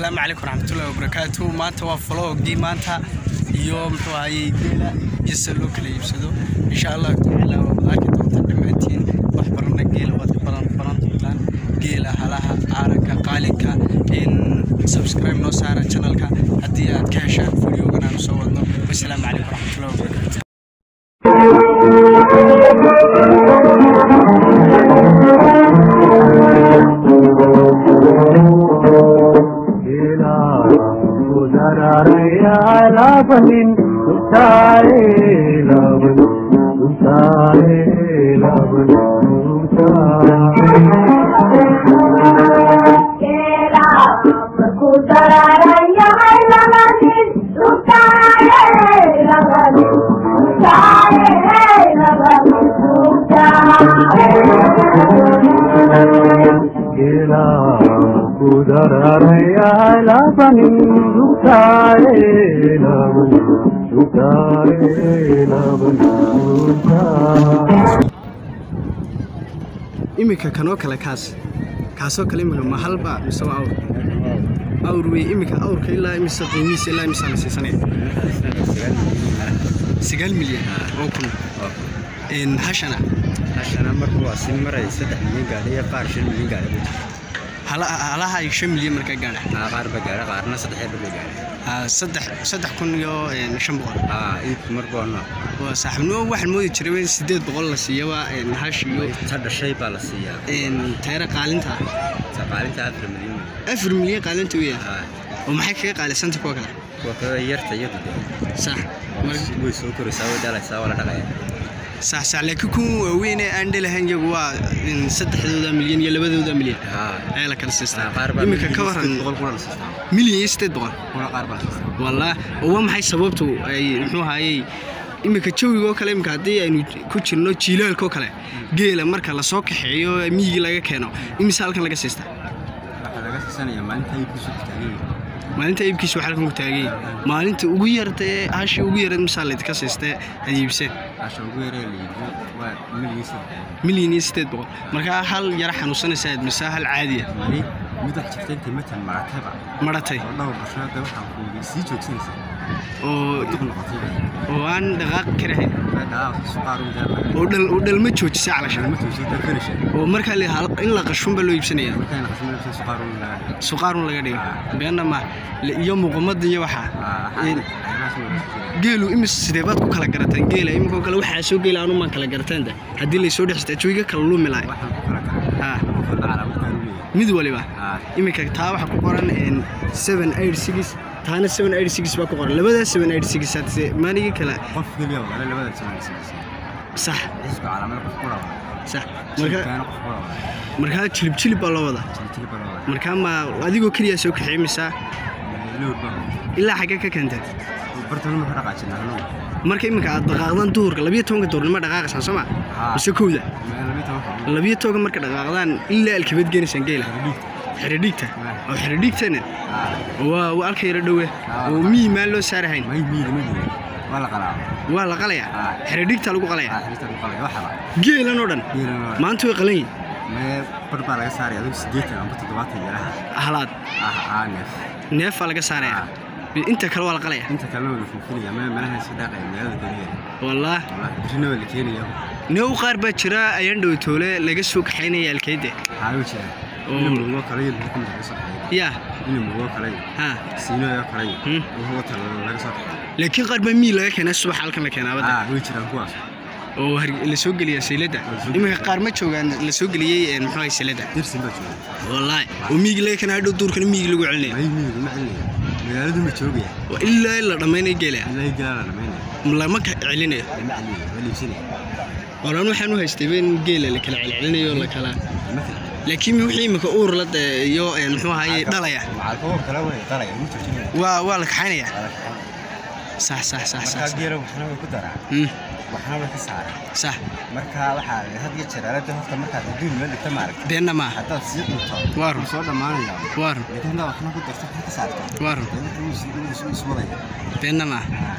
asalaamu calaykum waraxmatullahi wabarakaatu maanta waa vlogii maanta iyo muxuu ahayey geela iyo sida loo kala iibsado insha allah tacaala waad arki doontaan dhammaantiin wax barana geela waad ka baran baran doontaan geela halaha caaranka qaalinka in subscribe noo saara channelka haddii aad ka heshaan videogan aanu soo wadno wasalaamu calaykum waraxmatullahi wabarakaatu iminka kanoo kale kaas kaasoo kale iminka ma halba mise waa awr awr wey iminka awrka ilaa imise qiimihiisa ilaa imisaa la siisanaya sagaal milyan oo kun n hashana hashana markuu waa si maray saddex milyan gaadhay iyo qaar shan milyan gaadhay buu jira hala- halaha ay shan milyan markaa gaadha aa qaar ba gaadhay qaarna saddex yar bay gaadhay Ah, saddex saddex kun iyo n, shan boqol aa iibku mar boona waa saaxiibnimo waxaan moodi jiray in sideed boqol la siiyaba n, hash iyo ta dhashay baa la siiyaa n, tayra qaalinta saqaalinta afar milyan wey. afar milyan qaalinta u yahay aa oo maxay kaga qaalisanta kuwa kale kuwa kale yarta iyadu dee sax mar- way soo koraysaa way dhalaysaa waa la dhaqaya sax sax laakiin kuwa waaweyn ee aan dhelahayn iyagu waa in saddexdooda milyan iyo labadooda milyan aa ayaa la kala siistaa qaar baa iminka ka waran boqol kuna la siistaa milyan iyo sideed boqol kuna qaar baa la siistaa wallah oo waa maxay sababtu ay muxuu ahayey iminka jawiga oo kale iminka haddii aynu ku jirno jiilaalka oo kale geela marka lasoo kaxeeyo miyigii laga keeno imise halkan laga siistaa waxaa laga siisanayaa maalinta iibkiisu kutaagan maalinta iibkiisa waxaa halkan ku taagay maalinta ugu yarta ee hashii ugu yareed misaa laydinka siistee aad iibseen hasha ugu yaree la iibiyo waa milyan saddex milyan iyo sideed boqol markaa hal yara xanuunsanaysa aad mise hal caadiya mani mid wax jirta intay matan maratayba maratay oo dhowr bashood waxaan ku sii joogsanaysa oo dib noqotay oo aan dhaqaaqi karahayn dhaaf suqaar u jaarna oo dhal oo dhalma joojisa calasha ma tuuso ta finisha oo markaa la hal- in la qashunba loo iibsanaya markaan qasmo suqaar u laa suqaarun laga dhigo beenna ma le- iyo muuqumada iyo waxaa Een, geelu imis sidee baad ku kala garataan geela iminkoo kale waxaa soo geela anumaan kala garataan da haddii laysoo dhexstaa jawiga kala luumi lahay waxaan ku kala kala ha qofka calaamadkaan u leeyahay mid waliba aa iminka taa waxaa ku qoran een, seven eight six taana seven eight six baa ku qoran labadaas seven eight six hadse maaligii kale qof keliya wala labada jamaacisa sax xisku calaamada qof kula wada sax marka markaa qof kula wada markaa jilib jilib baa loo wadaa jiltil baa wada markaa ma adigoo keliya soo kaxeemisaa lowr baa ilaa xaggee ka keentay bartana ma ka dhaqaajinaa hanuun marka iminka aad dhaqaaqdaan duhurka labiyo tobanka duhurnimo dhaqaaqaysaan soo ma Haa. mise kowda meel laba toban labiyo tobanka marka dhaqaaqdaan ilaa alkabeed geenaysaan geela xeredhiigta oo xeredhiigtana aa waa waa alka yaro dhowe oo miyi maan loo saarahayn may miida ma jiro waa la qalaaba waa la qalayaa Haa. xeredhiigta lagu qalayaa aa xirista ku qalaya waxaba geelan oo dhan geelana waa maanta way qalan yihin mee bar baa laga saaraya adigu sideetan amba toddobaatan yaraha halaad ah aa neef neef baa laga saarayaa inta kale waa la qalayaa inta kalena waa la fulfinaya mee meelaha iska dhaaqaya magaalada keliya wallaah wallahi birina waa la keenaya neew qaar baa jira ayaan dhow toole laga soo kaxaynaya alkeyde haa way jiraan Oo. ina murugoo kale iyo laga laga soo baxay yaa ina murugoo kale iyo ha siinooyo kale iyo Hmm. wuxuu wata laga soo baxay laakiin qaar baa miyi laga keenaa subax halkan la keenaa badda aa way jiraan kuwaas oo har- la soo geliya sayladda iminka qaar ma joogaan la soo geliyey een, muxuu ahay sayladda dirsin baa jooga wallaahi oo miigi laga keenaa hadhow duurkana miigi lagu celinaya may miyiga ma celinaya magaaladu ma joogaya oo ilaa in la dhammaynaya geelaya ilaahay galaa la dhamaynaya lama ka celinayo ma celinaya waa liibsanaya oran waxaan u haystayba in geela la kala celcelinayo oo la kala ma kala laakiin wixii imika uur la de- iyo een, muxuu ahaye dhalaya macalkoo kale way qalaya ma joojinaya waa waa la kaxaynaya Waa la kaxeynaya. sax sax sax markaa sax geela waxna way ku daraa Hmm, waxna way ka saaraa sax marka waxaa had iyo jeer aalada horta markaad adduun meel dhigta maaragta beenna maaha haddaad sii dhunto Waa run. wuu soo dhammaanaya waa run laakiin haddaad waxna ku darto waxna ka saarto waa run dee wuxuu is- wuu is- wuu iswadaya beenna maaha Ah.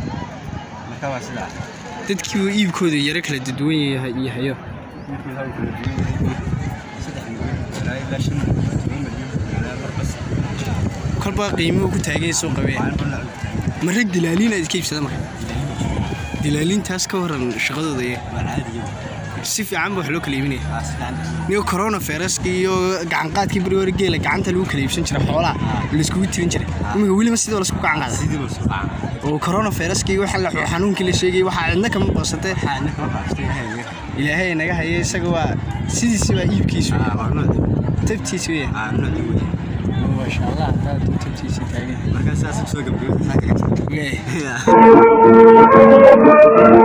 marka waa sidaa dadkii uu iibkooda yaro kala duwan yahay yahayo Markuu hal kala duwan yahay, saddex milyan ilaa ilaa shan milyan, toban milyan, ilaa mar bas. kolba qiimuhu ku taagan yahay suuqa weya ma rag dilaaliin aad iska iibsada marka dilaaliintaas ka waran shaqadooda iyo si fiican ba wax loo kala iibinaya niyo corona viruska iyo gacanqaadkii beri hore geela gacanta lagu kala iibsan jiray xoolaha laiskugu tirin jiray iminka weliba sidoo laisku gacan qaada oo corona viruska iyo waxa la xanuunkii la sheegay waxaa cidna kama boosatee ilaahay naga haya isaga waa sidiisi waa iibkiisu tabtiisi weya maasha allah taa tabtiisi taagan markaa saas soo gabgabay Leeyahay.